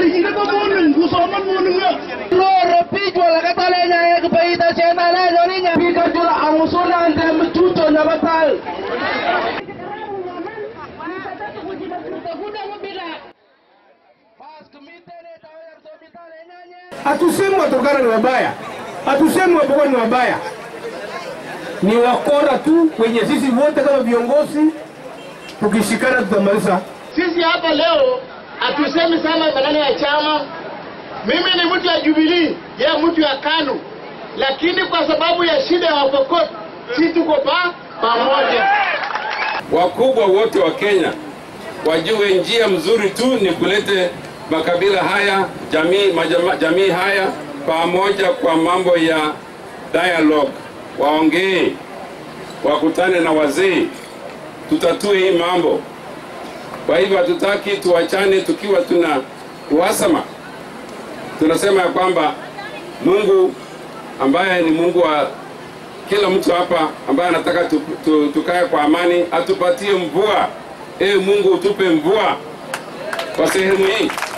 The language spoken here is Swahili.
Kori jine ko moning gusoman moning ya. Loro pijwa la katale nya ya kupaita chena na joni nya pika jula amusuna ande mtuto nya batal. Hatusemi Waturkana ni wabaya, hatusemi Wapokot ni wabaya, ni wakora tu wenye sisi wote kama viongozi tukishikana tutamaliza. Sisi hapa leo hatusemi sana maneno ya chama. Mimi ni mtu ya Jubilee, yeye mtu ya KANU, lakini kwa sababu ya shida ya Wapokot sisi tuko pa pamoja. wakubwa wote wa Kenya wajue njia mzuri tu ni kulete makabila haya jamii, majama, jamii haya pamoja kwa mambo ya dialogue, waongee, wakutane na wazee, tutatue hii mambo. Kwa hivyo hatutaki tuachane tukiwa tuna uhasama. Tunasema ya kwamba Mungu ambaye ni Mungu wa kila mtu hapa ambaye anataka tu, tu, tukae kwa amani atupatie mvua. Ee Mungu utupe mvua kwa sehemu hii.